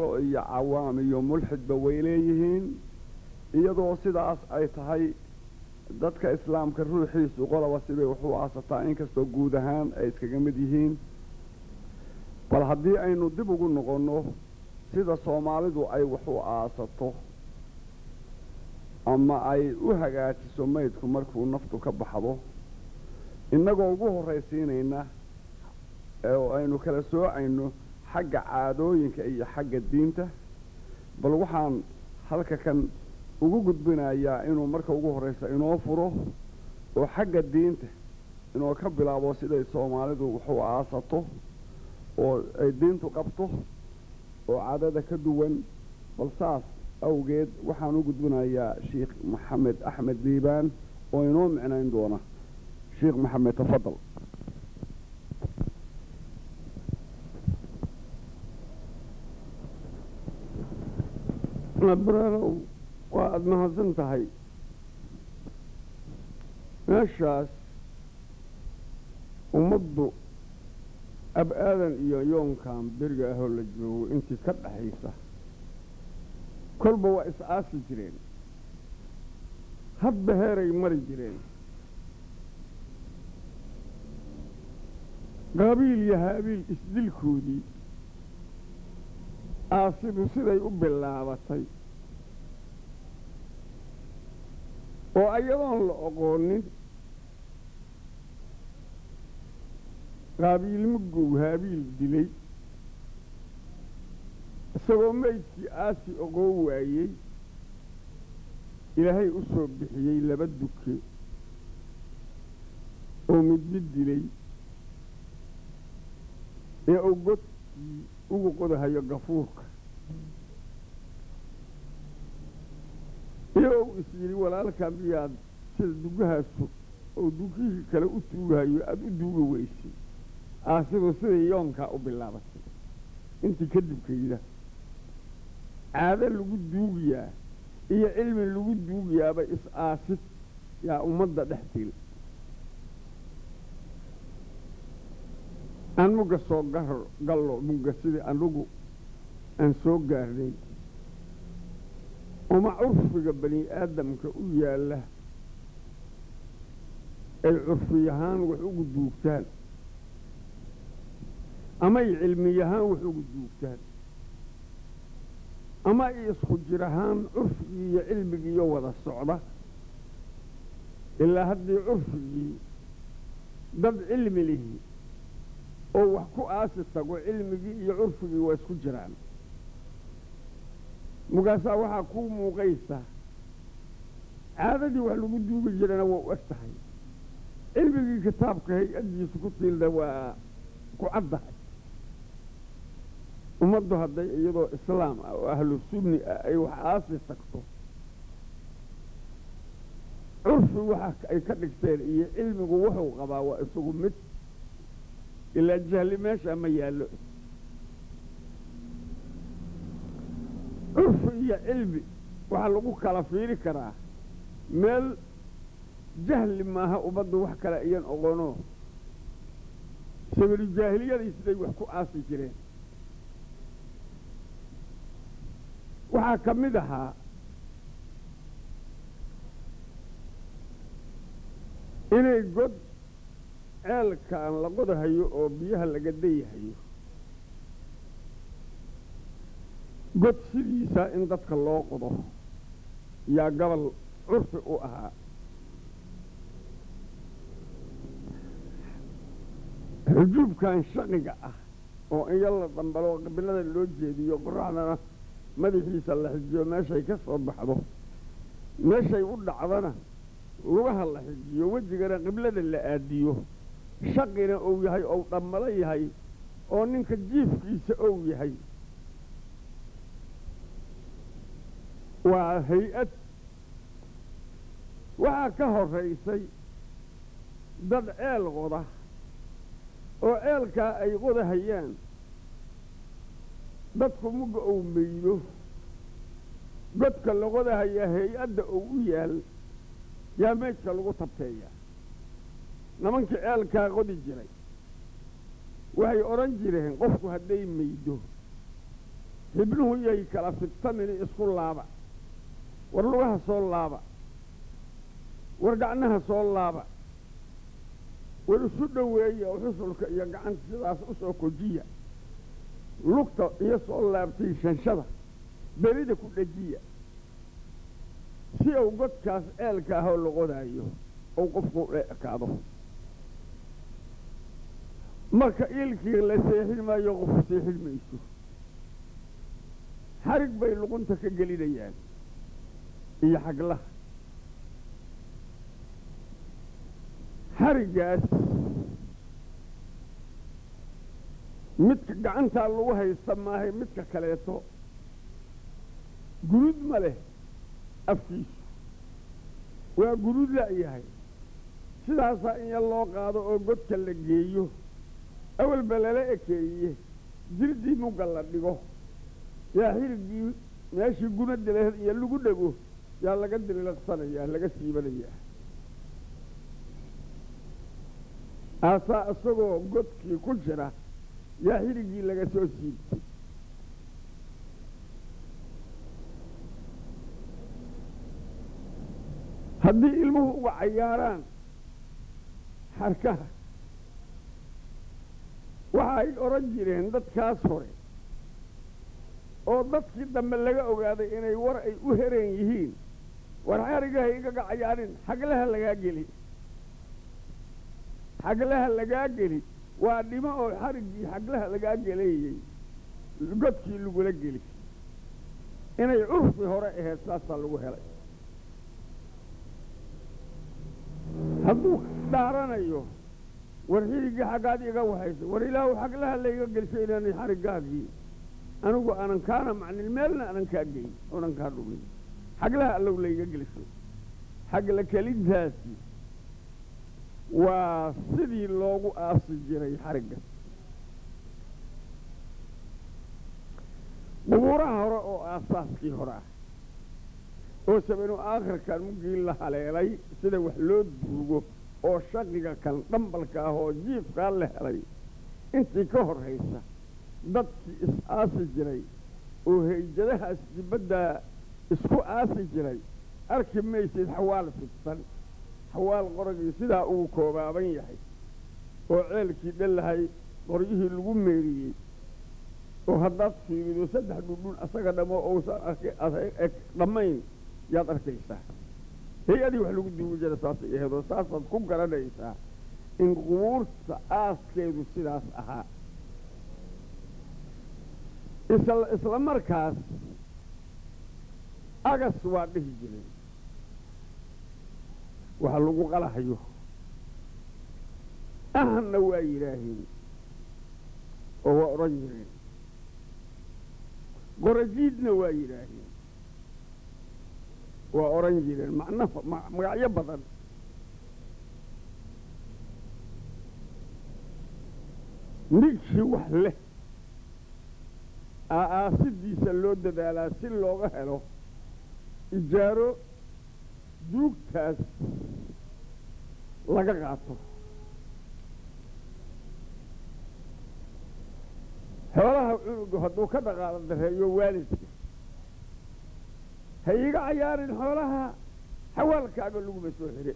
iyo cawaam iyo mulxidba way leeyihiin iyadoo sidaas ay tahay dadka islaamka ruuxiisu qolaba sibay wax u aasataa inkastoo guud ahaan ay iskaga mid yihiin bal haddii aynu dib ugu noqonno sida soomaalidu ay wax u aasato ama ay u hagaajiso maydku markuu naftu ka baxdo innagoo ugu horraysiinayna oo aynu kala soocayno xagga caadooyinka iyo xagga diinta bal waxaan halka kan ugu gudbinayaa inuu marka ugu horraysa inoo furo oo xagga diinta inoo ka bilaabo siday soomaalidu wax u aasato oo ay diintu qabto oo caadada ka duwan bal saas awgeed waxaan u gudbinayaa sheikh maxamed axmed liibaan oo inoo micnayn doona sheikh maxamed tafadal nabraalow waa aada mahadsan tahay meeshaas ummaddu ab-aadan iyo yoonkan beriga ahoo la joogo intii ka dhaxaysa kolba waa is-aasi jireen hadba heeray mari jireen qaabiil iyo haabiil isdilkoodii aasidu siday u bilaabatay oo ayadoon la oqoonin qaabiil mugow haabiil dilay isagoo maydkii aasi oqoon waayey ilaahay u soo bixiyey laba duke oo mid mid dilay ee uu godkii ugu qodahayo gafuurka iyo uu is yidhi walaalkaa miyaad sida dugahaasu oo dugihii kale u tuugahayo aada u duugi weysay aasidu siday yoonkaa u bilaabatay intii kadibkayda caado lagu duugiyaa iyo cilmi lagu duugiyaaba is-aasid yaa ummadda dhex til aan mugga soo garo gallo mugga sidii anugu aan soo gaarnay uma curfiga bani aadamka u yaalla ay curfiyahaan wax ugu duugtaan ama ay cilmiyahaan wax ugu duugtaan ama ay isku jir ahaan curfigii iyo cilmigiiyo wada socda ilaa haddii curfigii dad cilmi lihi oo wax ku aasi tago cilmigii iyo curfigii waa isku jiraan mugaasaa waxaa kuu muuqaysa caadadii wax lagu duugi jirana waa u eg tahay cilmigii kitaabka hay-addiisa ku tiilda waa ku caddahay ummaddu hadday iyadoo islaam ah oo ahlu sunni ah ay wax aasi tagto curfi waxa ay ka dhigteen iyo cilmigu wuxuu qabaa waa isagu mid ilaa jahli meesha ma yaallo curfi iyo cilmi waxaa lagu kala fiiri karaa meel jahli maaha ummaddu wax kale iyan oqono sabilu jaahiliyadii siday wax ku aasi jireen waxaa ka mid ahaa inay god ceelkaan la qodahayo oo biyaha laga dayahayo god sidiisa in dadka loo qodo yaa gobol curfi u ahaa xujuubkan shaqiga ah oo in yalla dhambalo qabilada loo jeediyo qoraxdana madaxiisa la xijiyo meeshay ka soo baxdo meeshay u dhacdana lugaha la xijiyo wejigana qiblada la aadiyo shaqina ou yahay ou dhammalo yahay oo ninka jiifkiisa ou yahay waa hay-ad waxaa ka horaysay dad ceel qoda oo ceelkaa ay qodahayaan dadku mugga ou meydo godka la qodahayaa hay-adda ou u yaal yaa meydka lagu tabteeyaa nimankii ceelkaa qodi jiray waxay odhan jireen qofku hadday meydo xibnuhu yay kala fidsamini isku laaba war lugaha soo laaba war gacnaha soo laaba war isu dhoweeya oo xusulka iyo gacanta sidaas u soo kojiya lugta iyo soo laabtay shanshada berida ku dhejiya si uu godkaas eelka ahoo loqodaayo uu qofku ekaado marka iilkii la seexin maayo qofu seexin mayso xarig bay luqunta ka gelinayaan iyo xaglaha xariggaas midka gacantaa lagu haysta maahay midka kaleeto guruud ma leh afkiisu waa guruud la'yahay sidaasaa in yar loo qaado oo godka la geeyo awalba lala ekeeye jirdii mugga la dhigo yaa xiriggii meeshii gunada laheed iyo lagu dhego yaa laga diliiqsanayaa laga siibanayaa aasaa isagoo godkii ku jira yaa xiriggii laga soo siibtay haddii ilmuhu uga cayaaraan xarkaha waxa ay odhan jireen dadkaas hore oo dadkii dambe laga ogaaday inay war ay u hereen yihiin war xarigaha igaga cayaarin xaglaha lagaa geli xaglaha lagaa geli waa dhimo oo xariggii xaglaha lagaa gelayey godkii lagula geli inay curfi hore ahayd saasaa lagu helay hadduu dhaaranayo war xiriggii xaggaad iga waxaysa war ilaahu xaglaha layga gelsho inaanay xariggaagii anigu aanan kaana macnin meelna aanan kaa geyn oonan kaa dhumin xaglaha allow layga gelsho xagla kelintaasi waa sidii loogu aasi jiray xarigga qubuuraha hore oo aasaaskii hore ah oo sabanu aakhirkan muggii la haleelay sida wax loo duugo oo shaqiga kan dhambalka ah oo jiifkaa la helay intii ka horraysa dadkii is-aasi jiray oo hayjadahaas dibaddaa isku aasi jiray arki maysid xawaal fidsan xawaal qoragii sidaa uu koobaaban yahay oo ceelkii dhalahay qoryihii lagu meeriyey oo haddaad fiirido saddex dhudhun asaga dhamo ousan dhammayn yaad arkaysaa hay-adii wax lagu duugi jira saasay aheedoo saasaad ku garanaysaa in qubuurta aaskeedu sidaas ahaa isla isla markaas agas waa dhihi jireen waxa lagu qalahayo ahanna waa yidhaaheen oo waa odhan jireen qorajiidna waa yidhaaheen waa odhan jireen macno magacyo badan ninkii wax leh aaasidiisa loo dadaalaa si looga helo ijaaro duugtaas laga qaato xoolaha cunugu hadduu ka dhaqaalo dareeyo waalidka ha iiga cayaarin xoolaha xawaalkaaga laguma soo xire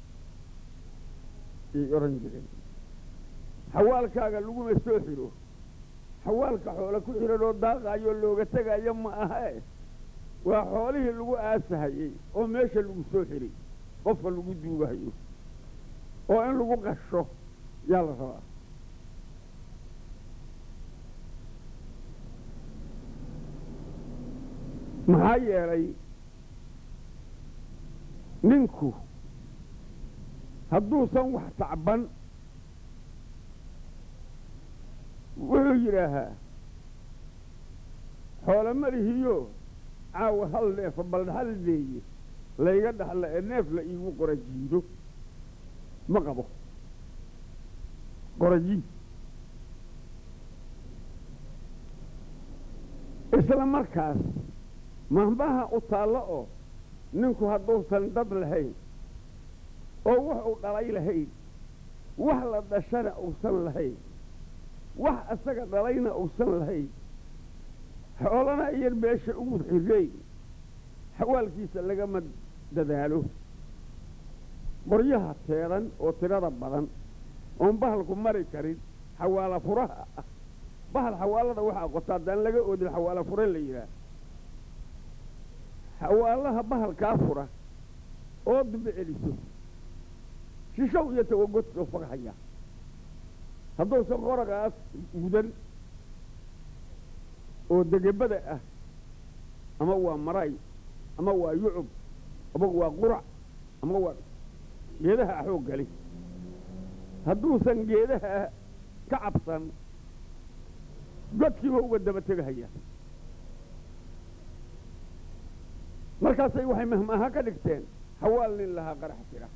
yay odhan jireen xawaalkaaga laguma soo xiro xawaalka xoolo ku xihan oo daaqaayoo looga tegaayo ma ahae waa xoolihii lagu aasahayey oo meesha lagu soo xiray qofka lagu duugahayo oo in lagu qasho yaa la rabaa maxaa yeelay ninku hadduusan wax tacban wuxuu yidhaahaa xoolo malihiyo caawa hal neefa bal hal leeye layga dhaxla ee neef la iigu qorajiido ma qabo qorajiid isla markaas mahmaha u taallo oo ninku hadduusan dad lahayn oo wax uu dhalay lahayn wax la dhashana uusan lahayn wax isaga dhalayna uusan lahayn xoolana iyan meesha ugu xirayn xawaalkiisa lagama dadaalo qoryaha teedan oo tirada badan oon bahalku mari karin xawaala furaha ah bahal xawaalada waxaa qota haddaan laga oodin xawaala fure la yidhaah xawaalaha bahalkaa fura oo dambe celiso shishow iyo tawagodkoo faghaya hadduusan qoragaas mudan oo degebada ah ama waa maray ama waa yucub ama waa qurac ama waa geedaha xoog gali hadduusan geedaha ka cabsan godkiiba uga daba tegahaya markaasay waxay mahmaaha ka dhigteen hawaal nin lahaa qarax jira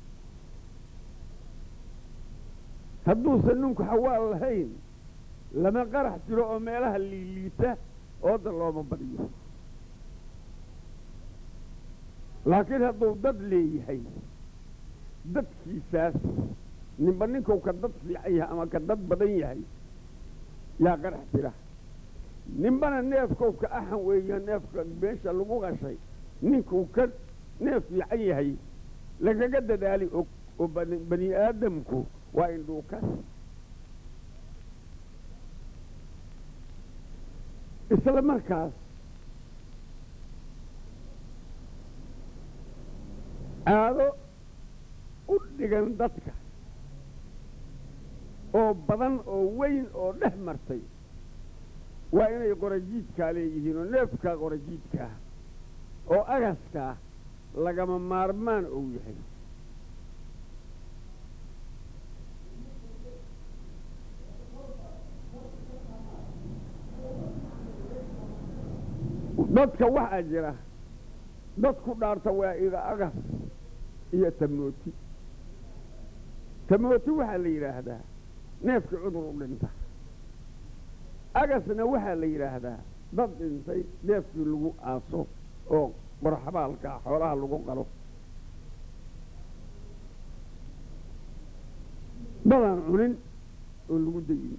hadduusan ninku xawaal lahayn lama qarax jiro oo meelaha liiliita ooda looma badiyo laakiin hadduu dad leeyahay dadkiisaas ninba ninkuu ka dad fiican yahay ama ka dad badan yahay yaa qarax jira ninbana neefkou ka axan weeyo neefka meesha lagu qashay ninkuu ka neef fiican yahay lagaga dadaali og oo bani aadamku waa indhuukas isla markaas caado u dhigan dadka oo badan oo weyn oo dhex martay waa inay qorajiidkaa leeyihiin oo neefkaa qorajiidkaah oo agaskaa lagama maarmaan ou yahay dadka waxaa jira dad ku dhaarta waa iga agas iyo tamooti tamooti waxaa la yidhaahdaa neefkii cudur u dhinta agasna waxaa la yidhaahdaa dad dhintay neefkii lagu aaso oo qorxabaalkaa xoolaha lagu qalo dadaan cunin oo lagu dayin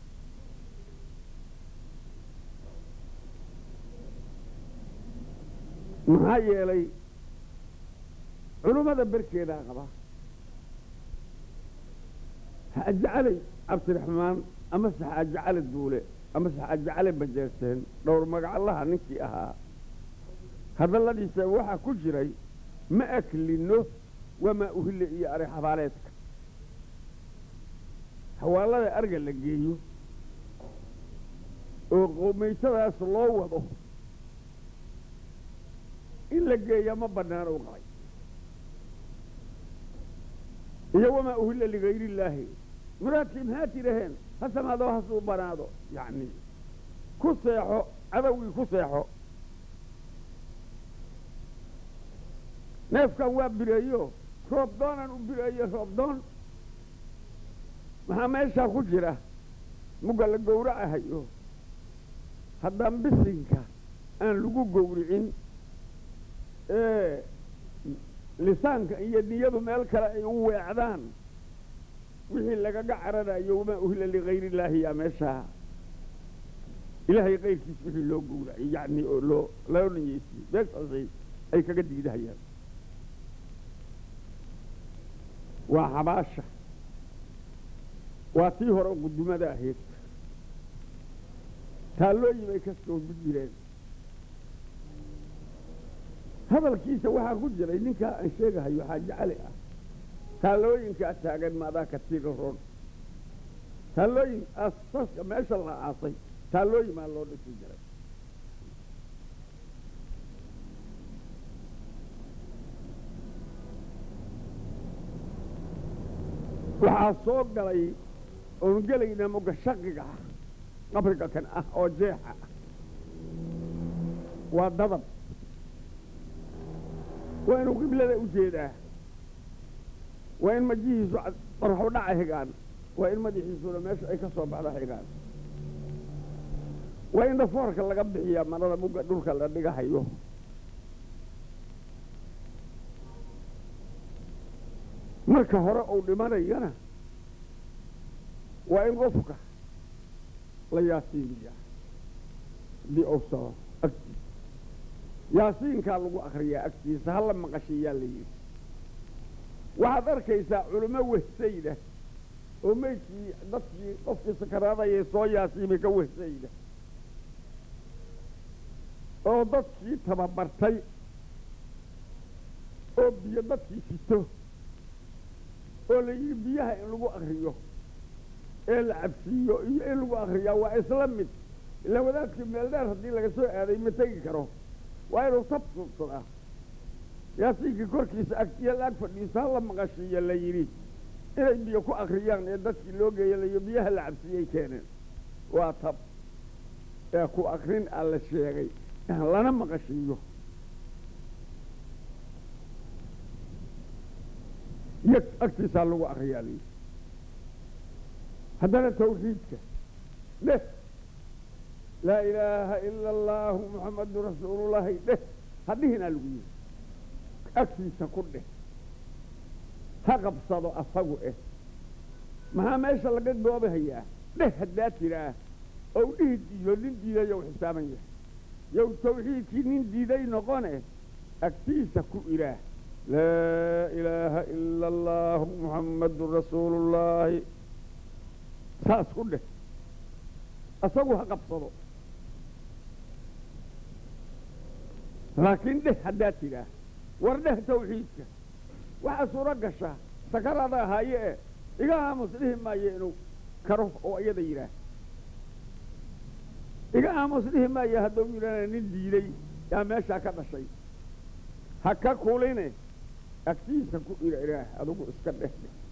maxaa yeelay culummada berkeedaa qaba xaajacalay cabdiraxmaan amase xaajacale duule amase xaajacale bajeerteen dhowr magacallaha ninkii ahaa hadalladiisa waxaa ku jiray ma aklino wamaa uhille iyo ari xabaaleedka xawaalada arga la geeyo oo qoomaytadaas loo wado in la geeya ma bannaan u qabay iyo wamaa uhilla ligayri illaahi muraadkii maxaa tidhaheen ha samaado hasuu banaado yacni ku seexo cadowgii ku seexo neefkan waa bireeyo roob doonaan u bireeyo roob doon maxaa meeshaa ku jira mugga la gowracahayo haddaan bisinka aan lagu gowricin ee lisaanka iyo niyadu meel kale ay u weecdaan wixii lagaga cararayo wamaa uhilla ligayr illaahi yaa meeshaa ilaahay kayrkiis wixii loo gowracay yacni oo loo loo niyeysiyey meeshaasay ay kaga diidahayaan waa xabaasha waa tii hore qudumada ahayd taallooyin ay ka soomi jireen hadalkiisa waxaa ku jiray ninkaa aan sheegahayo xaaji cali ah taallooyinkaa taagan maadaa katiiga roon taallooyin asaska meesha la aasay taallooyin maa loo dhisi jiray waxaa soo galay oon gelayna moga shaqiga ah qabriga kan ah oo jeexa ah waa dadab waa inuu qiblada u jeedaa waa in majihiisu qorxu dhaca xigaan waa in madaxiisuna meesha ay ka soo baxda xigaan waa in dhafoorka laga bixiyaa marada mugga dhulka la dhigahayo marka hore uu dhimanayana waa in qofka la yaasiimiyaa haddii uu socdo agtiisa yaasiinkaa lagu akriyaa agtiisa hala maqashiyaa la yidhi waxaad arkaysaa culimo wehsayda oo meydkii dadkii qofkii sakaraadayay soo yaasiimay ka wehsayda oo dadkii tababartay oo biyo dadkii sito oo la yidhi biyaha in lagu akriyo ee la cabsiiyo iyo in lagu akriyaa waa isla mid ilaa wadaadkii meel dheer haddii laga soo aaday ma tegi karo waa inuu tab subsadaa yaasiinkii korkiisa agtiya laag fadhiiso hala maqashiiyo la yidhi inay biyo ku akriyaan ee dadkii loo geeya layo biyaha la cabsiiyey keeneen waa tab ee ku akrin aa la sheegay in lana maqashiiyo yag agtiisaa lagu akriyaa la yidhi haddana tawxiidka dheh laa ilaaha ila allaahu muxammadu rasuulullaahi dheh hadhihinaa lagu yidhi agtiisa ku dheh ha qabsado asagu eh maxaa meesha laga goobahayaa dheh haddaa tiraa ou dhihi diido nin diiday ou xisaaban yahay yow tawxiidkii nin diiday noqone agtiisa ku ilaah laa ilaaha ila allaahu muxammadu rasuulullaahi saas ku dheh asagu ha qabsado laakiin dheh haddaa tidhaah war dheh tawxiidka waxaa suuro gashaa sakaraada ahaaye e iga aamus dhihi maayo inuu karo oo iyada yidhaah iga aamus dhihi maayo hadduu yidhahna nin diiday yaa meeshaa ka dhashay ha ka kuline agtiisa ku irairaah adigu iska dheh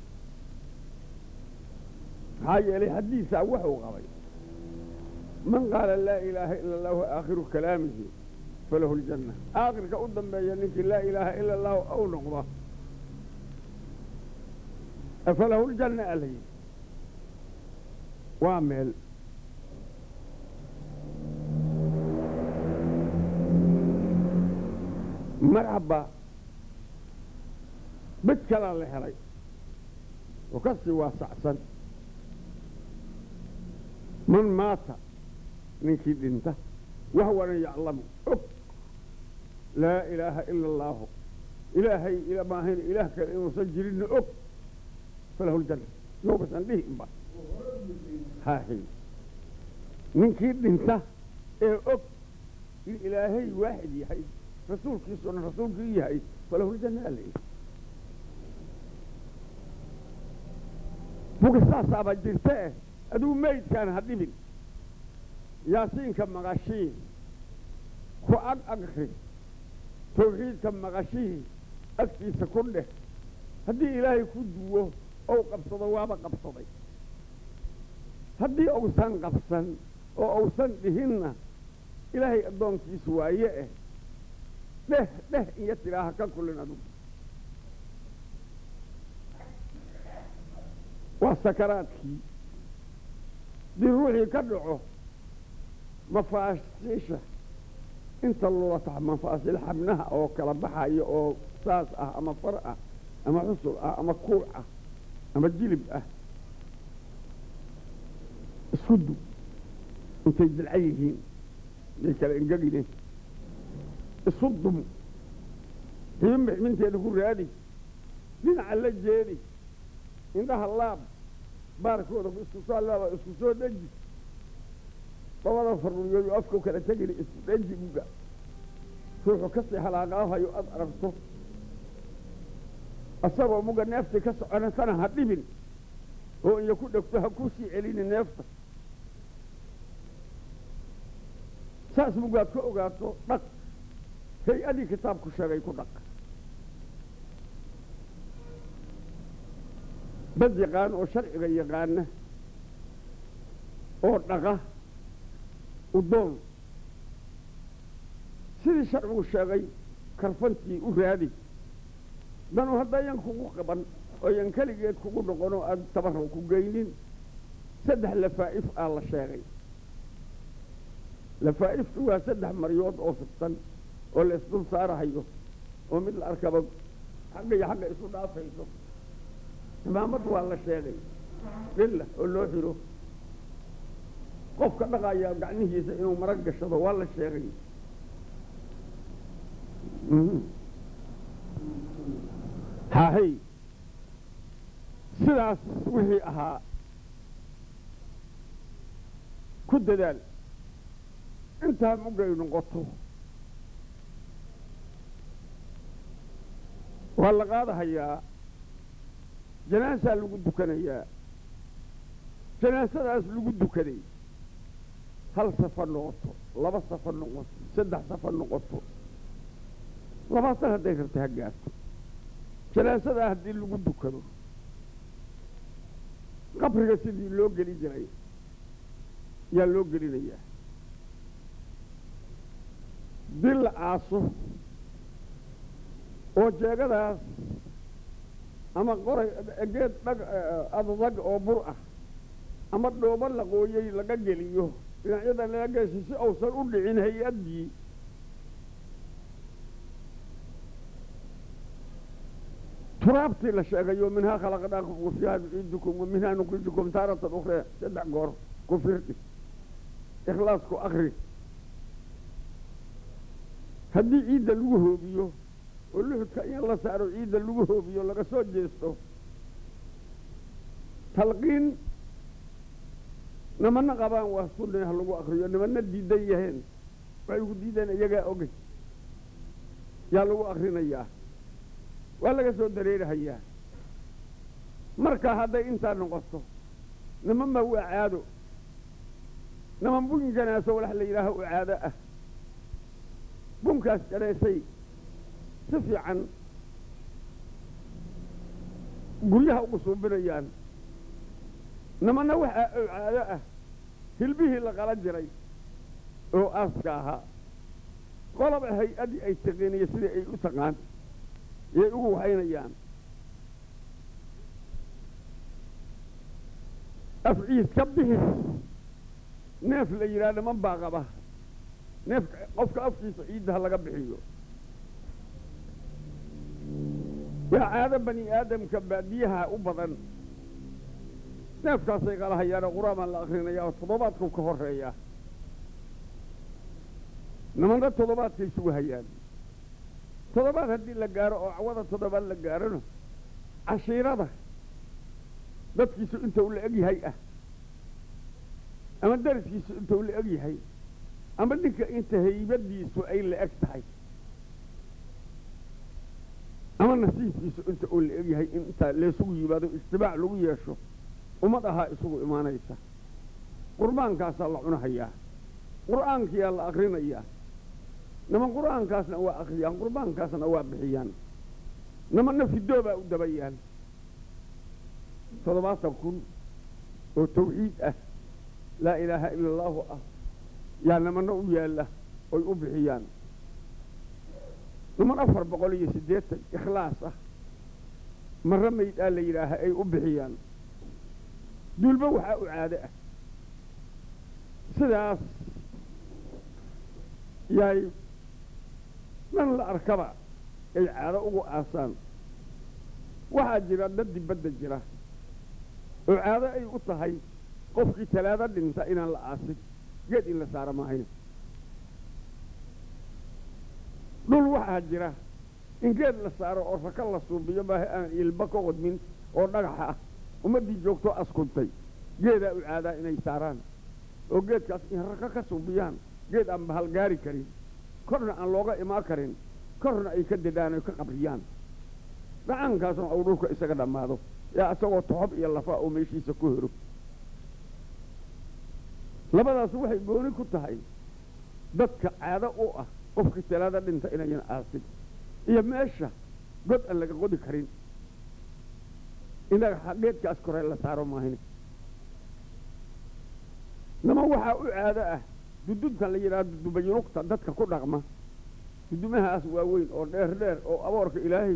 maxaa yeelay haddiisaa wuxuu qabay man qaala laa ilaaha ila allahu aakhiru kalaamihi falahu ljanna aakhirka u dambeeya ninkii laa ilaaha ila allahu ou noqdo falahu ljanna alay waa meel marxaba mid kalaa la helay oo ka sii waasacsan man maata ninkii dhinta wahwana yaclamu og laa ilaaha ila allaahu ilaahay maahayn ilaah kale inuusan jirinna og falahu ljanna yowbasan dhihi inba haahy ninkii dhinta ee og in ilaahay waaxid yahay rasuulkiisuna rasuulkii yahay falahu ljanna alay buga saasaaba jirta eh aduu meydkaan ha dhibin yaasiinka maqashii ku ag agri tawxiidka maqashihii agtiisa ku dheh haddii ilaahay ku duwo ou qabsado waaba qabsaday haddii uusan qabsan oo uusan dhihinna ilaahay addoonkiisu waaye eh dheh dheh iyo tidhaaha ka kulin adugu waa sakaraadkii dii ruuxii ka dhaco mafaasiisha inta lulatax mafaasil xabnaha oo kala baxaya oo saas ah ama far ah ama xusul ah ama kuuc ah ama jilib ah isku du intay dilca yihiin day kala engegine isu dum xibin bixminteeda ku raadi dhinaca la jeedi indhaha laab baarkooda isku soo laaba isku soo deji labada faruliyooyu afkau kala tegini isku deji uga ruuxu kasii halaaqaahayo aad aragto asagoo muga neeftii ka soconatana ha dhibin oo iyo ku dhegto ha ku sii celini neefta saas mugaad ka ogaato dhaq hay-adii kitaabku sheegay ku dhaq dad yaqaan oo sharciga yaqaana oo dhaqa udoon sidii sharcigu sheegay karfantii u raadi danu haddayan kugu qaban ooyan keligeed kugu noqon oo aad tabarro ku geynin saddex lafaa'if aa la sheegay lafaa'iftu waa saddex maryood oo fidsan oo la isdul saarahayo oo mid la arkaba xagga iyo xagga isu dhaafayso imaamad waa la sheegay dhilla oo loo xiro qofka dhaqaya gacmihiisa inuu marag gashado waa la sheegay hahay sidaas wixii ahaa ku dadaal intaa mugay noqoto waa la qaadahayaa janaasaa lagu dukanayaa janaasadaas lagu dukaday hal safar noqoto laba safar noqoto saddex safar noqoto labaatan hadday rabta ha gaarto janaasadaa haddii lagu dukado qabriga sidii loo geli jiray yaa loo gelinayaa dil la aaso oo jeegadaas ama qoray geed dhag adadag oo bur ah ama dhoobo la qooyey laga geliyo dhinacyada laga geesho si uusan u dhicin hay-addii turaabtii la sheegayo minhaa khalaqnaakum wa fiiha nuciidukum wa minhaa nukhrijukum taaratan ukhraa saddex goor ku firdhi ikhlaasku akri haddii ciidda lagu hoobiyo oo luxudka in la saaro ciidda lagu hoobiyo laga soo jeesto talqiin nimana qabaan waa sunne ha lagu akriyo nimana diidan yaheen waxay ku diideen iyagaa ogey yaa lagu akrinayaa waa laga soo dareerahayaa marka hadday intaa noqoto niman baa waa caado niman bun janaaso walax la yidhaaho u caado ah bunkaas janaysay si fiican guryaha ugu suubinayaan nimanna waxaa oo caado ah hilbihii la qala jiray oo aaska ahaa qoloba hay-addii ay taqiiniyo sidai ay u taqaan yay ugu wahaynayaan afciid ka bixis neef la yidhaha niman baa qaba neefka qofka afkiisa ciidda ha laga bixiyo waa caado bani aadamka baadiyaha u badan neefkaasay qalahayaanoo qur-aan la akrinaya oo toddobaadku ka horeeya nimanna toddobaadkay sugahayaan toddobaad haddii la gaaro oo cawada toddobaad la gaarona cashiirada dadkiisu inta uu la eg yahay ah ama dariskiisu inta uu la eg yahay ama ninka inta haybadiisu ay la eg tahay ama nasiibkiisu inta uu la eg yahay in intaa laysugu yimaado ijtimaac lagu yeesho ummad ahaa isugu imaanaysa qurbaankaasaa la cunahayaa qur'aankiyaa la akrinayaa niman qur'aankaasna waa akriyaan qurbaankaasna waa bixiyaan nimanna fidoobaa u dabayaan toddobaatan kun oo tawxiid ah laa ilaaha ila allaahu ah yaa nimanna u yaalla oy u bixiyaan niman afar boqol iyo siddeetan ikhlaas ah marra maydhaa la yidhaaha ay u bixiyaan duulba waxaa u caado ah sidaas yaay dhan la arkaba ay caado ugu aasaan waxaa jira dad dibadda jira oo caado ay u tahay qofkii talaado dhinta inaan la aasin geed in la saaro maahayna dhul waxaa jira in geed la saaro oo raka la suubiyo maaha aan ilba ka qodmin oo dhagaxa ah ummaddii joogtoo askuntay geedaa u caadaa inay saaraan oo geedkaas in raka ka suubiyaan geed aan bahal gaari karin korna aan looga imaan karin korna ay ka dedaan oy ka qabriyaan dhacaankaasna uu dhulka isaga dhammaado yaa isagoo toxob iyo lafa oo meeshiisa ku hero labadaas waxay gooni ku tahay dadka caado u ah qofkii talaada dhinta inayan aasin iyo meesha god aan laga qodi karin inaga geedkaas koree la saaro maahine niman waxaa u caado ah duduntan la yidhaha dudubayunugta dadka ku dhaqma dudumahaas waaweyn oo dheer dheer oo aboorka ilaahay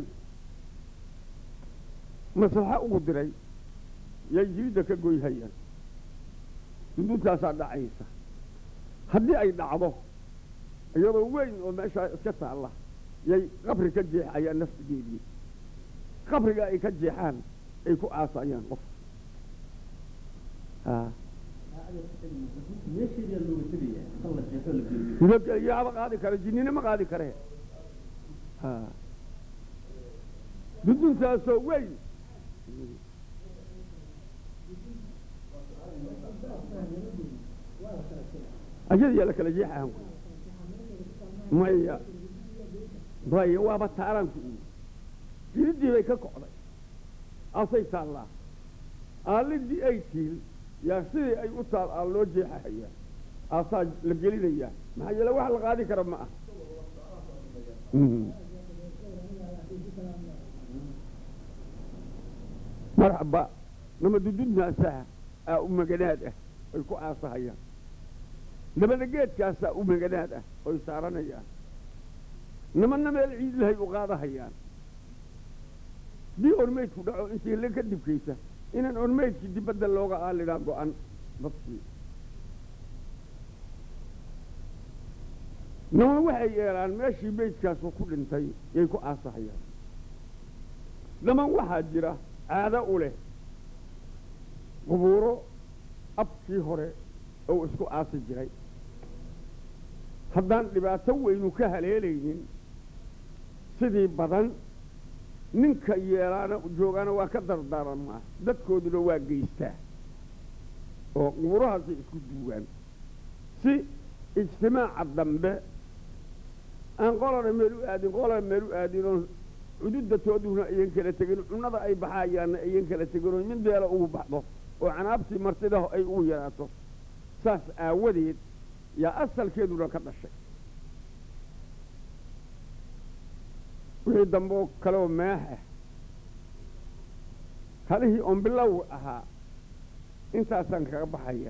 maslaxa ugu diray yay jiridda ka goyhayaan duduntaasaa dhacaysa haddii ay dhacdo iyadoo weyn oo meeshaa iska taalla yay qabri ka jeexayaan naftigeedii qabriga ay ka jeexaan ay ku aasayaan qof yaaba qaadi kara jinnina ma qaadi kare duduntaasoo weyn ayadiyaa la kala jeexahan maya maya waaba taaranku jiridii bay ka kocday asay taallaa aalidii ay tiil yaa sidii ay u taal aa loo jeexahayaa aasaa la gelinayaa maxaa yeele wax la qaadi kara ma ah marxaba nama dududnaasaa aa u maganaad ah ay ku aasahayaan namana geedkaasaa u maganaad ah oy saaranayaan namana meel ciidlahay u qaadahayaan dii ormeydku dhaco intii le ka dibkaysa inaan ormeydkii dibadda looga aalidhaa go-an dadkii nama waxay yeelaan meeshii meydkaasu ku dhintay yay ku aasahayaan dhaman waxaa jira caado u leh qubuuro abkii hore oo isku aasi jiray haddaan dhibaato weynu ka haleelaynin sidii badan ninka yeelaana joogaana waa ka dardaaramaa dadkooduna waa geystaa oo qubuurahaasay isku duugaan si ijtimaaca dambe aan qolana meel u aadin qolana meel u aadin oon cududda tooduna ayan kala tegin cunnada ay baxaayaanna ayan kala tegin oo mid beela ugu baxdo oo canaabtii martidaho ay ugu yaraato saas aawadeed yaa asalkeeduna ka dhashay wixii dambe oo kaleoo meex ah halihii oon bilow ahaa intaasaan kaga baxaya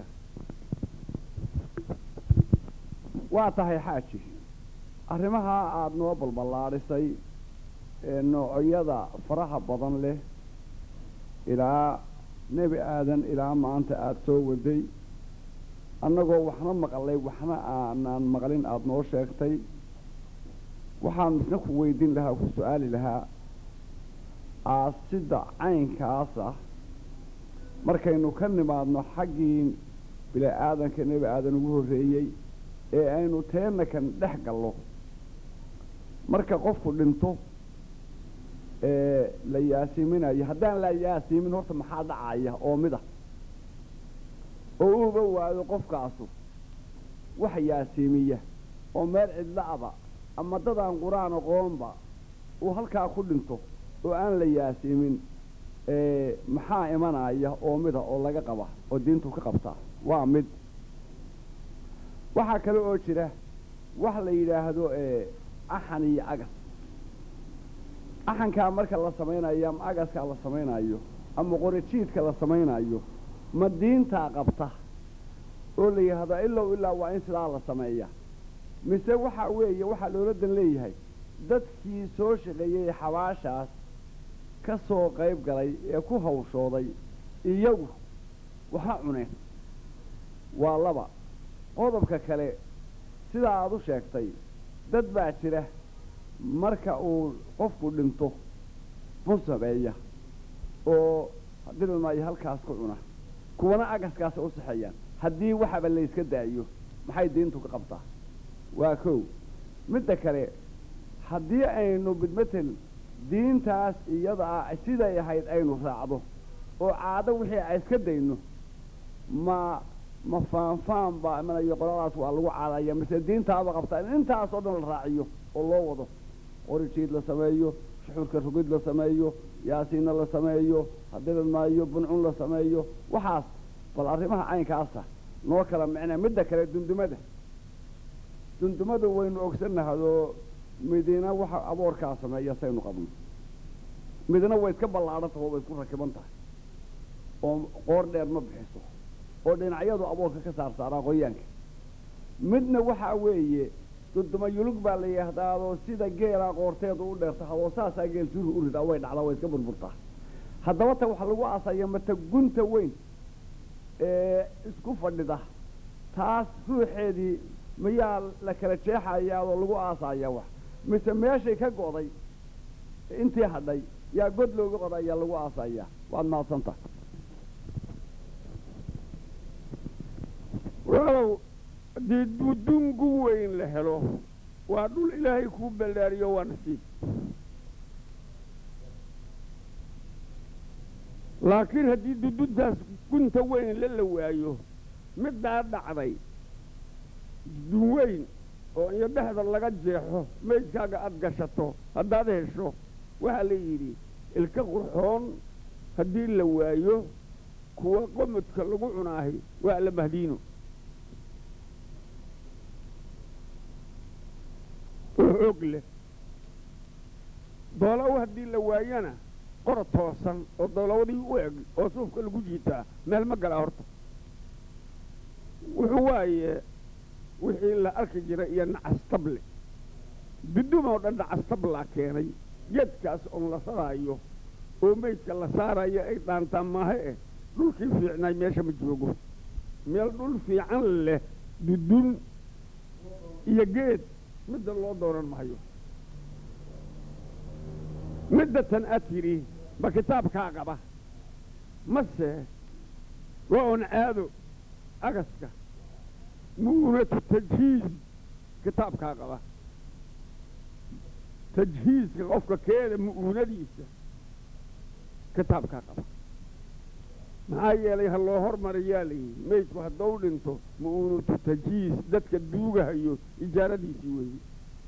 waa tahay xaaji arrimahaa aada noo balballaadhisay ee noocyada faraha badan leh ilaa nebi aadan ilaa maanta aada soo waday annagoo waxna maqlay waxna aanaan maqlin aada noo sheegtay waxaan isna ku weydiin lahaa ku su-aali lahaa aasidda caynkaas ah markaynu ka nimaadno xaggii bila aadanka nebi aadan ugu horreeyey ee aynu teenna kan dhex gallo marka qofku dhinto ee la yaasiiminayo haddaan la yaasiimin horta maxaa dhacaya oo mid ah oo uuba waayo qofkaasu wax yaasiimiya oo meel cidla-aba ama dadaan qur-aan aqoonba uu halkaa ku dhinto oo aan la yaasiimin maxaa imanaya oo mida oo laga qaba oo diintu ka qabtaa waa mid waxaa kale oo jira wax la yidhaahdo axan iyo agas axankaa marka la samaynayo ama agaskaa la samaynayo ama qorijiidka la samaynayo ma diintaa qabta oo la yidhaahdo ilow ilaa waa in sidaa la sameeya mise waxa weeye waxaa loola dan leeyahay dadkii soo shaqeeyey xabaashaas ka soo qayb galay ee ku hawshooday iyagu waxa cuneen waa laba qodobka kale sidaa aada u sheegtay dad baa jira marka uu qofku dhinto bun sameeya oo dilmaayo halkaas ku cuna kuwana agaskaasa u saxeeyaan haddii waxaba layska daayo maxay diintu ka qabtaa waa kow midda kale haddii aynu bidmatel diintaas iyadaa siday ahayd aynu raacdo oo caado wixii a iska dayno ma ma faanfaan baa imanayo qoladaas waa lagu caadaya mise diintaaba qabtaa in intaas oo dhan la raaciyo oo loo wado qorijiid la sameeyo suxuurka rugid la sameeyo yaasiinna la sameeyo hadilad maayo buncun la sameeyo waxaas bal arrimaha caynkaasa noo kala micnaa midda kale dundumada dundumadu waynu ogsanahadoo midina waxa aboorkaa sameeya saynu qabno midna way iska ballaadhantaho way isku rakiban tahay oo qoor dheer ma bixiso oo dhinacyadu aboorka ka saar saaraa qoyaanka midna waxaa weeye dunduma yulug baa la yidhaahdaadoo sida geelaa qoorteedu u dheertahadoo saasaa geel suuri u ridaa way dhacdaa way iska burburtaa haddaba ta waxaa lagu aasaya mata gunta weyn ee isku fadhida taas ruuxeedii mayaa la kala jeexayaa oo lagu aasaya wax mise meeshay ka go'day intii hadhay yaa god looga qodayaa lagu aasaya waad mahadsantaha walow haddii dudungu weyn la helo waa dhul ilaahay kuu ballaariyo waa nasiib laakiin haddii duduntaas gunta weyn la la waayo middaa dhacday dudun weyn oo iyo dhexda laga jeexo maydkaaga aada gashato haddaad hesho waxaa la yidhi ilka qurxoon haddii la waayo kuwa qomodka lagu cunaahi waa la mahdiino oo xoog leh doolow haddii la waayana qor toosan oo doolowadii u eg oo suufka lagu jiitaa meel ma galaa horta wuxuu waaye wixii la arki jiray iyo nacastable dudumoo dhan nacastablaa keenay geedkaas oon la saraayo oo meydka la saarayo ay dhaantaan maahe eh dhulkii fiicnay meesha ma joogo meel dhul fiican leh dudun iyo geed midda loo doonan mahayo midda tan aad tidhi ma kitaabkaa qaba mase waa un caado agaska mu'unatu tajhiiz kitaabkaa qaba tajhiizka qofka keeda mu'uunadiisa kitaabkaa qaba maxaa yeelay ha loo hormariyaa layidhi meydku haddou dhinto mu'uunatu tajhiiz dadka duugahayo ijaaradiisii weeye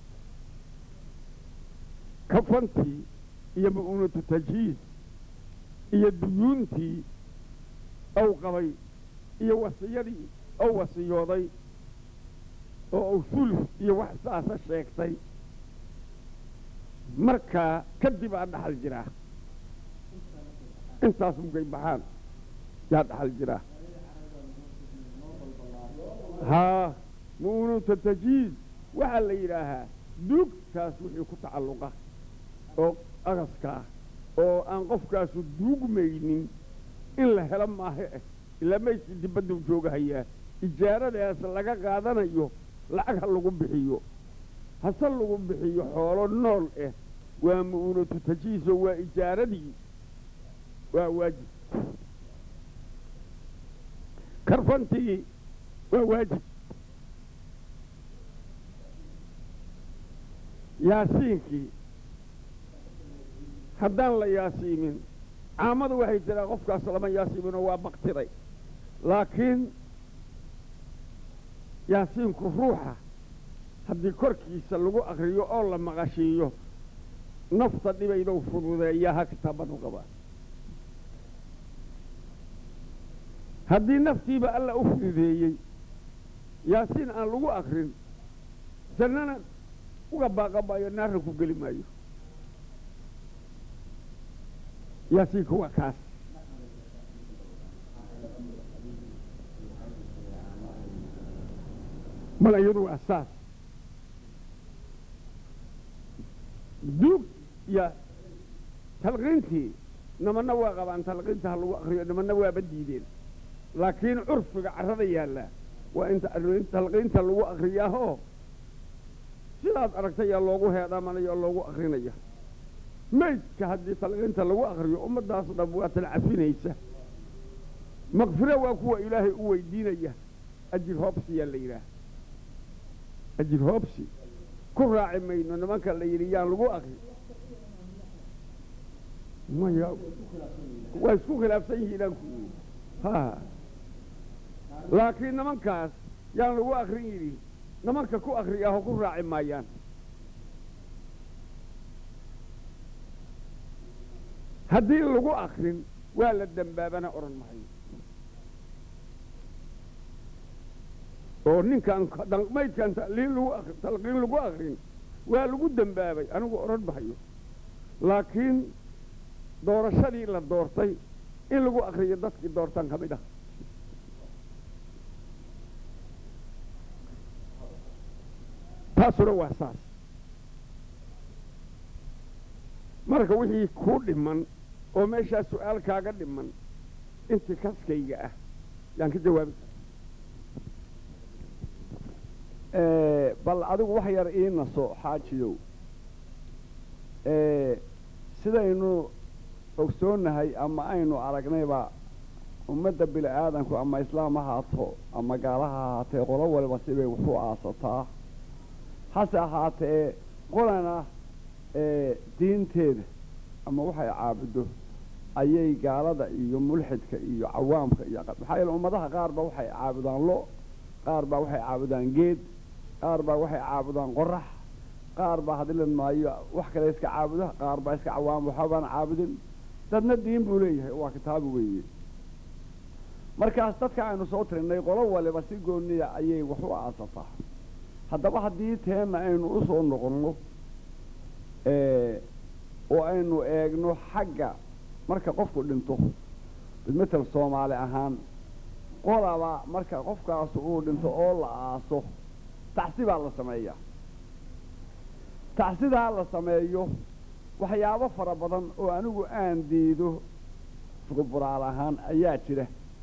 kafantii iyo mu'uunatu tajhiiz iyo duyuuntii ow qabay iyo wasiyadii ow wasiyooday oo uu sulf iyo wax saasa sheegtay markaa kadib aa dhaxal jiraa intaas mugay baxaan yaa dhaxal jiraa haa mu'unuta tajhiiz waxaa la yidhaahaa duugtaas wixii ku tacalluqa oo agaska ah oo aan qofkaasu duugmaynin in la helo maahe eh ilaa maydkii dibadduu joogahayaa ijaaradaas laga qaadanayo lacag ha lagu bixiyo hase lagu bixiyo xoolo nool ah waa mu'unatu tajhiizoo waa ijaaradii waa waajib karfantii waa waajib yaasiinkii haddaan la yaasiimin caamadu waxay tiraa qofkaas lama yaasiiminoo waa baktiday laakiin yaasiinku ruuxa haddii korkiisa lagu akriyo oo la maqashiiyo nafta dhibaydou fududeeyaa ha kitaabanu qabaa haddii naftiiba alla u fududeeyey yaasiin aan lagu akrin jannana uga baaqamaayo naarna ku geli maayo yaasiinka waa kaas mala iyadu waa saas duug ya talqiintii nimanna waa qabaan talqiinta ha lagu akriyo nimanna waaba diideen laakiin curfiga carrada yaallaa waa inta talqiinta lagu akriyaahoo sidaad aragtay yaa loogu heedhamanaya oo loogu akrinaya maydka haddii talqiinta lagu akriyo ummaddaas dham waa talcafinaysa makfiro waa kuwa ilaahay u weydiinaya ajir hoobsi yaa la yidhaah ajir hoobsi ku raaci mayno nimanka la yidhi yaan lagu akri maya waa isku khilaafsan yihiinaan ku yidhi ha laakiin nimankaas yaan lagu akrin yidhi nimanka ku akriyaho ku raaci maayaan haddii lagu akrin waa la dembaabana odhan mahayo oo ninkaan maydkaan taliin lagu talqiin lagu akrin waa lagu dembaabay anigu odhan mahayo laakiin doorashadii la doortay in lagu akriyo dadkii doortaan ka mid ah taasuna waa saas marka wixii kuu dhiman oo meeshaa su-aal kaaga dhiman intii kaskayga ah yaan ka jawaabi bal adigu wax yar ii naso xaajiyow sidaynu ogsoonnahay ama aynu aragnayba ummadda bini aadanku ama islaam ha haato ama gaala ha ahaatee qolo waliba sibay wuxuu aasataa hase ahaatee qolana diinteeda ama waxay caabudo ayay gaalada iyo mulxidka iyo cawaamka iyo maxaa yeele ummadaha qaar ba waxay caabudaan lo qaar baa waxay caabudaan geed qaar baa waxay caabudaan qorax qaar baa hadilan maayo wax kale iska caabuda qaar baa iska cawaam waxbaan caabudin dadna diin buu leeyahay waa kitaabu weeye markaas dadka aynu soo tirinay qolo waliba si gooniya ayay wax u aasataa haddaba haddii teenna aynu u soo noqonno oo aynu eegno xagga marka qofku dhinto bidmatel soomaali ahaan qolaba marka qofkaas uu dhinto oo la aaso tacsibaa la sameeyaa tacsidaa la sameeyo waxyaabo fara badan oo anigu aan diido fuquburaal ahaan ayaa jira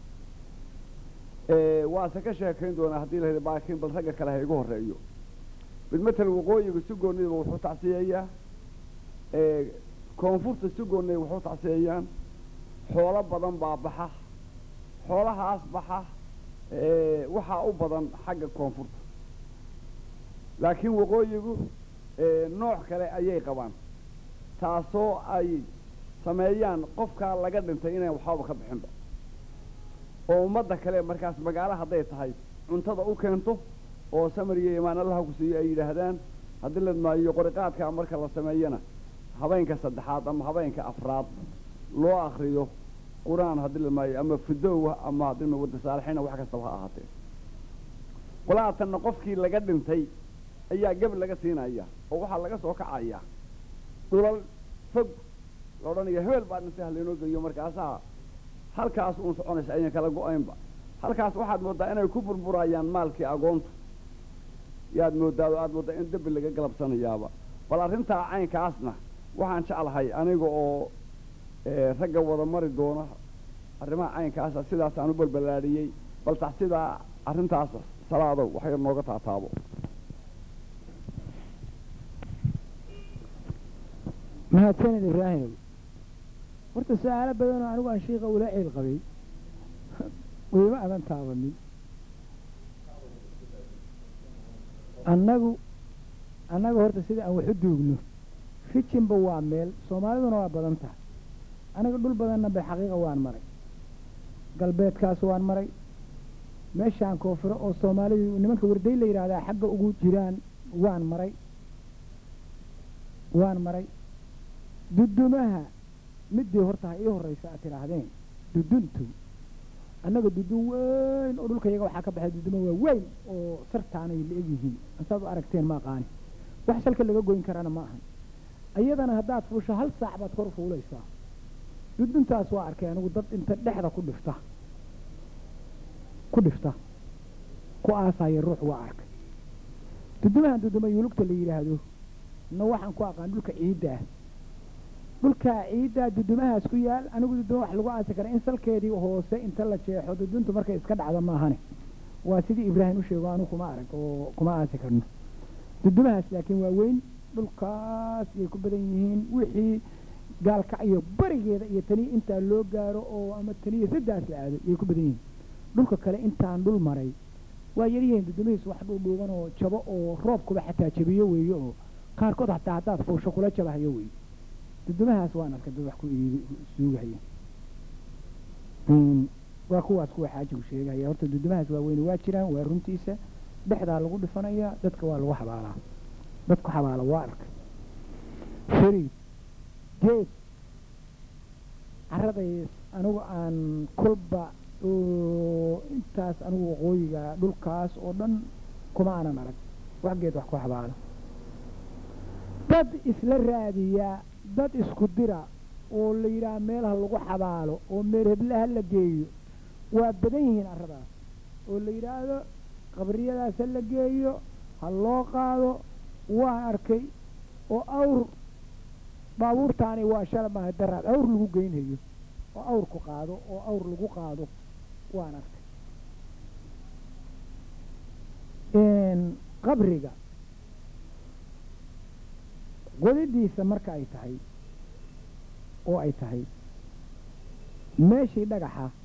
waase ka sheekayn doonaa haddii la baakiin bal ragga kale ha igu horreeyo bidmatel waqooyiga si goonidiba wuxuu tacsiyeeyaa koonfurta si gooniya wuxuu tacsiyeeyaan xoolo badan baa baxa xoolahaas baxa waxaa u badan xagga koonfurta laakiin waqooyigu nooc kale ayay qabaan taasoo ay sameeyaan qofkaa laga dhintay inaan waxbaba ka bixinba oo ummadda kale markaas magaalo hadday tahay cuntada u keento oo samariya imaan allaha ku siiyo ay yidhaahdaan haddii la maayo qoriqaadkaa marka la sameeyana habeenka saddexaad ama habeenka afraad loo akriyo qur-aan haddii la maayo ama fidowha ama haddii wadda saalixina wax kastaba ha ahaatee qolaatanna qofkii laga dhintay ayaa geb laga siinaya oo waxaa laga soo kacaya dhulal fog la odhanaya hebel baa dhintay halaynoo geeyo markaasaa halkaas uun soconaysa aynan kala go-aynba halkaas waxaad mooddaa inay ku burburayaan maalkii agoontu yaad mooddaa oo aad mooddaa in dembi laga galabsanayaaba bal arrintaa caynkaasna waxaan jeclahay aniga oo ragga wada mari doona arrimaha caynkaasa sidaasaan u balballaadhiyey bal tax sidaa arrintaas salaadow wax yar nooga taataabo mahadsanid ibraahimow horta su-aalo badanoo anigu aan shiika ula ceel qabay wayma adan taabanin annagu annaga horta sida aan wax u duugno rijinba waa meel soomaaliduna waa badan tahay aniga dhul badanna bay xaqiiqa waan maray galbeedkaas waan maray meeshaan koonfuro oo soomaalidu nimanka warday la yidhaahdaa xagga ugu jiraan waan maray waan maray dudumaha midii horta ha ii horraysa aad tidhaahdeen duduntu annaga dudun weyn oo dhulka yaga waxaa ka baxay duduma waa weyn oo sartaanay la eg yihiin saad u aragteen ma aqaani wax salka laga goyn karana ma ahan iyadana haddaad fuusho hal saac baad kor fuulaysaa duduntaas waa arkay anigu dad inta dhexda ku dhifta ku dhifta ku aasaya ruux waa arkay dudumahan duduma yulugta la yidhaahdo na waxaan ku aqaan dhulka ciidda ah dhulkaa ciiddaa dudumahaas ku yaal anigu duduma wax lagu aasi kara in salkeedii hoose inta la jeexo duduntu markay iska dhacda maahane waa sidii ibraahim u sheego anigu kuma arag oo kuma aasi karno dudumahaas laakiin waa weyn dhulkaas yay ku badan yihiin wixii gaalkac iyo barigeeda iyo taniya intaa loo gaaro oo ama taniya saddaas la aado yay ku badan yihiin dhulka kale intaan dhul maray waa yaryihiin dudumihiis wax dhuudhuuban oo jabo oo roobkuba xataa jabiyo weeye oo qaarkood hataa haddaad fuusho kula jabahayo wey dudumahaas waan arkay dad wax ku suugahaya waa kuwaas kuwa xaajigu sheegahaya horta dudumahaas waa weyne waa jiraan waa runtiisa dhexdaa lagu dhifanayaa dadka waa lagu xabaalaa dadku xabaala waa arkay fariid geed caradays anigu aan kolba intaas anigu waqooyiga dhulkaas oo dhan kuma aanan arag wax geed wax ku xabaalo dad isla raadiya dad isku dira oo la yidhaah meelaha lagu xabaalo oo meel heblaha la geeyo waa badan yihiin arradaas oo la yidhaahdo qabriyadaas ha la geeyo ha loo qaado waan arkay oo awr baabuurtaani waa shala maaha daraad awr lagu geynhayo oo awrku qaado oo awr lagu qaado waan arkay qabriga qodidiisa marka ay tahay oo ay tahay meeshii dhagaxa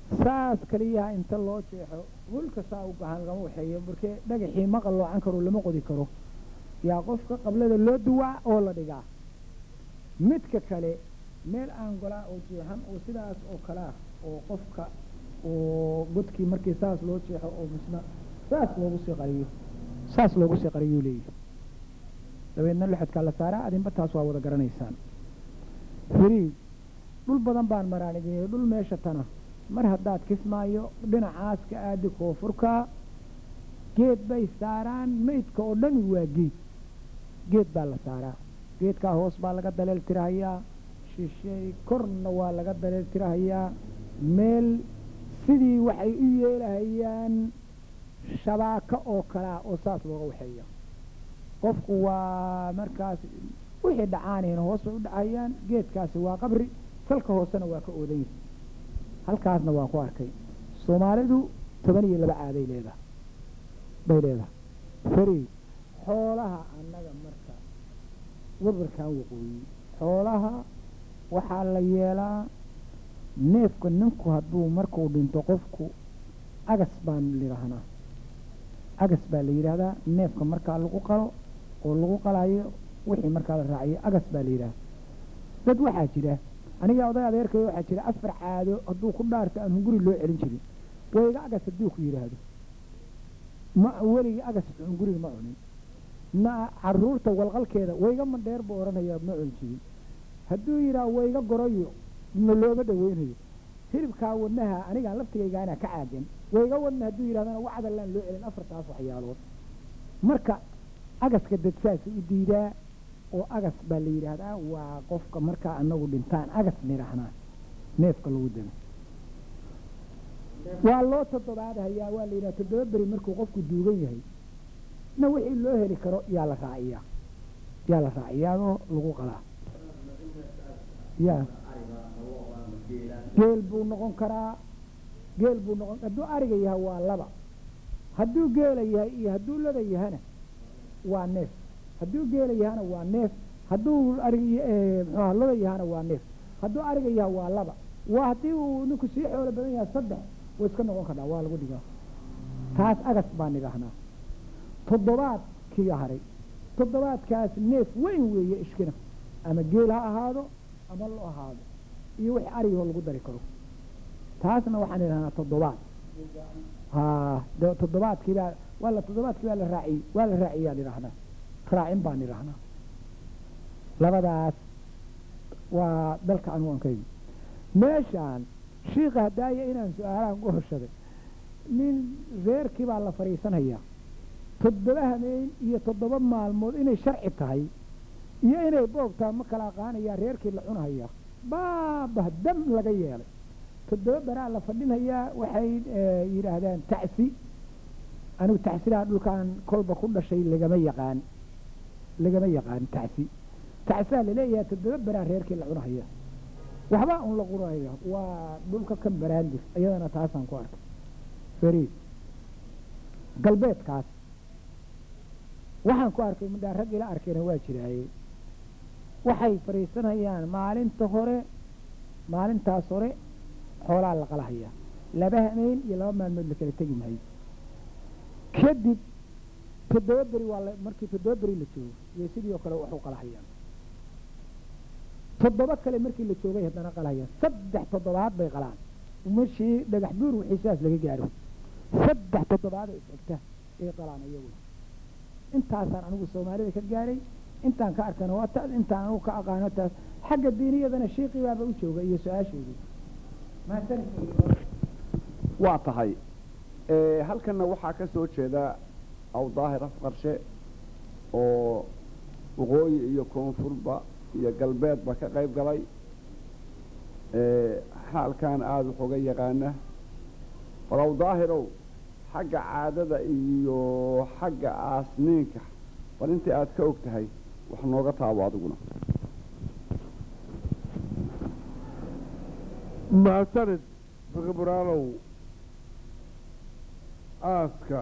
saas kaliyaha inta loo jeexo hulka saa u gahan lagama waxeeyo markee dhagaxii ma qalloocan karo lama qodi karo yaa qofka qablada loo duwaa oo la dhigaa midka kale meel aan golaa oo jeexan oo sidaas oo kale ah oo qofka oo godkii markii saas loo jeexo oo misna saas loogu sii qariyo saas loogu sii qariyuu leeyahy dabeedna lixodkaa la saaraa adinba taas waa wada garanaysaan firiid dhul badan baan maraanigeyey dhul meesha tana mar haddaad kismaayo dhinacaas ka aadi koonfurka geed bay saaraan meydka oo dhami waa geed geed baa la saaraa geedkaa hoos baa laga daleel tirahayaa shishay korna waa laga daleel tirahayaa meel sidii waxay u yeelahayaan shabaako oo kalea oo saas looga waxeeya qofku waa markaas wixii dhacaanayna hoos bay u dhacayaan geedkaasi waa qabri salka hoosena waa ka oodan yahay halkaasna waan ku arkay soomaalidu toban iyo laba caaday leedahay bay leedahay fari xoolaha annaga marka warwarkan waqooyi xoolaha waxaa la yeelaa neefka ninku hadduu markuu dhinto qofku agas baan lidhahnaa agas baa la yidhaahdaa neefka markaa lagu qalo oo lagu qalayo wixii markaa la raaciyo agas baa la yidhahda dad waxaa jira aniga oday adeerkay waxaa jira afar caado hadduu ku dhaarto aan hunguri loo celin jirin wayga agas hadduu ku yidhaahdo ma weligii agas hunguriga ma cunin na caruurta walqalkeeda wayga mandheer buu odhanayaa ma cuni jirin hadduu yidhaha wayga gorayo ma looma dhaweynayo hilibkaa wadnaha anigaa laftigaygaana ka caagan wayga wadna hadduu yidhahdana wacdalaan loo celin afartaas waxyaalood marka agaska dad saasa u diidaa oo agas baa la yidhaahdaa waa qofka markaa anagu dhintaan agas nidhahnaa neefka lagu dilo waa loo toddobaadhayaa waa la yidhaha toddoba beri markuu qofku duugan yahay na wixii loo heli karo yaa la raaciyaa yaa la raaciyaadoo lagu qalaa ya geel buu noqon karaa geel buu noqon hadduu ariga yahay waa laba hadduu geela yahay iyo hadduu loda yahana waa neef hadduu geela yahana waa neef hadduu arig mxuaha loda yahana waa neef hadduu ariga yaha waa laba waa haddii uu ninku sii xoolo badan yahay saddex way iska noqon kartaa waa lagu dhigaa taas agas baan idhahnaa toddobaadkii haray toddobaadkaas neef weyn weeye ishkina ama geel ha ahaado ama lo ahaado iyo wixii arigoo lagu dari karo taasna waxaan idhahnaa toddobaad ha de toddobaadkii baa waa la toddobaadkii baa la raaciyey waa la raaciyaan idhahnaa raacin baan idhahnaa labadaas waa dalka anwankaygu meeshaan shiika hadaaya inaan su-aalahan ku hoshaday nin reerkii baa la fadhiisanayaa toddoba hameen iyo toddoba maalmood inay sharci tahay iyo inay boogtaa ma kala aqaanayaa reerkii la cunahaya baabah dam laga yeelay toddoba beraa la fadhinayaa waxay yidhaahdaan tacsi anigu tacsidaa dhulkaan kolba ku dhashay lagama yaqaan lagama yaqaan tacsi tacsidaa laleeyahay toddoba beraa reerkii la cunahaya waxba un la quraya waa dhulka kan baraandir iyadana taasaan ku arkay fariid galbeedkaas waxaan ku arkay midhaa rag ila arkayna waa jiraaye waxay fadhiisanayaan maalinta hore maalintaas hore xoolaa la qalahayaa laba hameen iyo laba maalmood la kala tegi mahayo kadib toddoba beri waa markii toddoba beri la joogo iyo sidii oo kale waxu qalahayaan toddoba kale markii la joogay haddana qalahayaan saddex toddobaad bay qalaan mashii dhagax buur wixii sidaas laga gaaro saddex toddobaad oo is-egta ay qalaan iyaguna intaasaan anigu soomaalida ka gaaray intaan ka arkana waa taas intaan anigu ka aqaano taas xagga diiniyadana shiiqii baaba u jooga iyo su-aasheedii waa tahay halkanna waxaa ka soo jeeda awdaahir afqarshe oo waqooyi iyo koonfurba iyo galbeedba ka qayb galay xaalkan aada waxooga yaqaana bal awdaahirow xagga caadada iyo xagga aasniinka bal intii aada ka og tahay wax nooga taabo adiguna mahadsanid fiqiburaalow aaska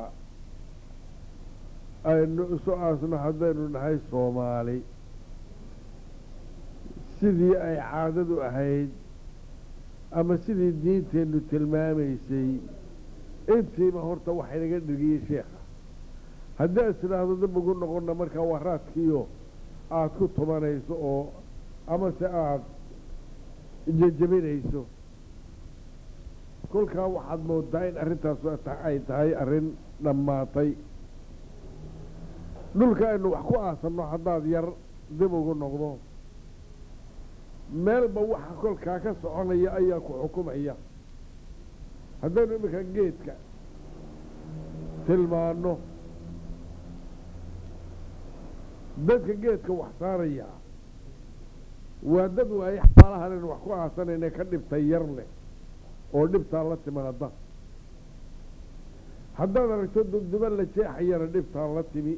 aynu isu aasno haddaynu nahay soomaali sidii ay caadadu ahayd ama sidii diinteennu tilmaamaysay intiiba horta waxa inaga dhigiyey sheekha haddii aad tidhaahdo dib ugu noqonna markaa waa raadkiiyo aada ku tumanayso oo amase aada jejebinayso kolkaa waxaad moodaa in arrintaas ay tahay arrin dhammaatay dhulka aynu wax ku aasanno haddaad yar dib ugu noqdo meelba waxa kolkaa ka soconaya ayaa ku xukumaya haddaynu iminka geedka tilmaanno dadka geedka wax saaraya waa dad waaye xaalahan aynu wax ku aasanayna ka dhibta yar leh oo dhibtaa la timaada haddaad aragto dubduba la jeexayana dhibtaa la timi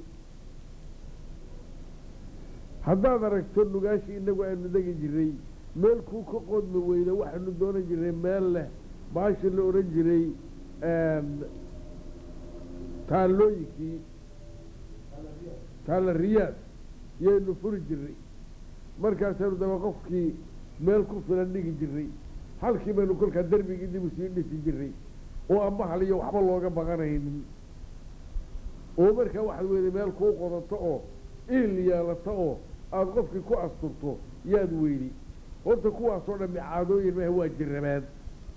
haddaad aragto nugaashii inagu aynu degi jiray meel kuu ka qodmi weyda waxaynu doonan jiray meel leh baashi la odhan jiray taallooyinkii taalla riyaad yaynu furi jiray markaasaynu daba qofkii meel ku filan dhigi jiray halkii baynu kolkaa derbigii dib usii dhisi jiray oo ama haliyo waxba looga baqanaynin oo markaa waxaad weyday meel kuu qodato oo iil yeelato oo aada qofkii ku asturto yaad weydi horta kuwaasoo dhammi caadooyin maaha waa jirabaan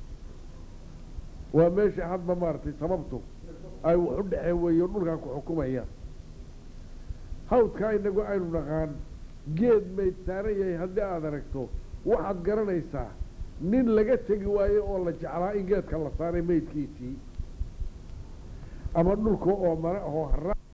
waa meesha hadba maaragtay sababtu ay wax u dhexeen weeyo dhulkaa ku xukumaya hawdkaa inagu aynu naqaan geed mayd saaran yahay haddii aada aragto waxaad garanaysaa nin laga tegi waayo oo la jeclaa in geedka la saaray maydkiisii ama dhulka oo mare ahoo hara